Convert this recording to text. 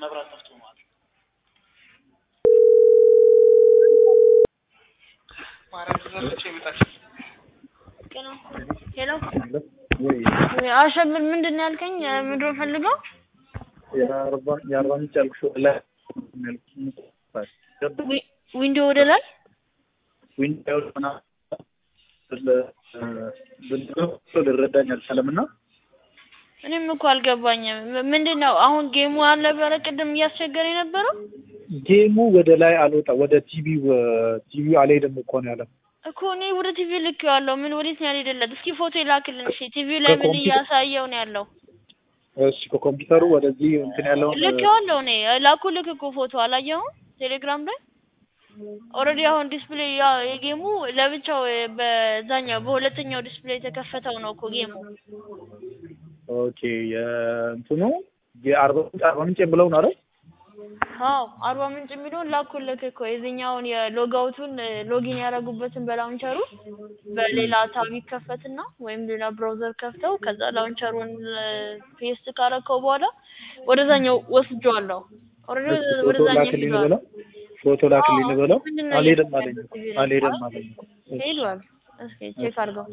መብራት ጠፍቶ ማለት ነው። ማርያም ትዘለች ይመጣል። ሄሎ ወይ አሸብር ምንድን ነው ያልከኝ? ምንድን ነው ፈልገው? የአርባ የአርባ ምንጭ ያልኩሽ ላይ ዊ- ዊንዶ ወደ ላይ ዊንዳው ሆና ልረዳኝ አልቻለም እና እኔም እኮ አልገባኝም። ምንድን ነው አሁን ጌሙ አልነበረ ቅድም እያስቸገረ የነበረው ጌሙ ወደ ላይ አልወጣ ወደ ቲቪው ቲቪው አልሄድም እኮ ነው ያለው። እኮ እኔ ወደ ቲቪ ልክ ያለው ምን ወዴት ነው ያልሄደለት? እስኪ ፎቶ ይላክልን። እሺ ቲቪው ላይ ምን ከኮምፒውተር- እያሳየው ነው ያለው? እሺ ከኮምፒውተሩ ወደዚህ እንትን ያለውን ልክ ያለው እኔ ላኩ ልክ እኮ ፎቶ አላየኸውም? ቴሌግራም ላይ ኦልሬዲ አሁን ዲስፕሌይ ያ የጌሙ ለብቻው በዛኛው በሁለተኛው ዲስፕሌይ የተከፈተው ነው እኮ ጌሙ። ኦኬ የእንትኑ የአርባ ምንጭ አርባ ምንጭ ብለው ነው አይደል? አዎ አርባ ምንጭ የሚለውን ላኩልክ እኮ የዚህኛውን የሎጋውቱን ሎጊን ያደረጉበትን በላውንቸሩ በሌላ ታብ ይከፈትና ወይም ሌላ ብራውዘር ከፍተው ከዛ ላውንቸሩን ፔስት ካረከው በኋላ ወደዛኛው ወስጄዋለሁ። ኦልሬዲ ፎቶ ወደዛኛው ላክልኝ ሄዷል። ልበለው ፎቶ ላክልኝ ልበለው ምንድን ነው አልሄድም እየተሰራ አለኝ ያለው ቲቪ ላይ? አልሄድም አለኝ እሺ። ሄዷል። እስኪ ቼክ አድርገው።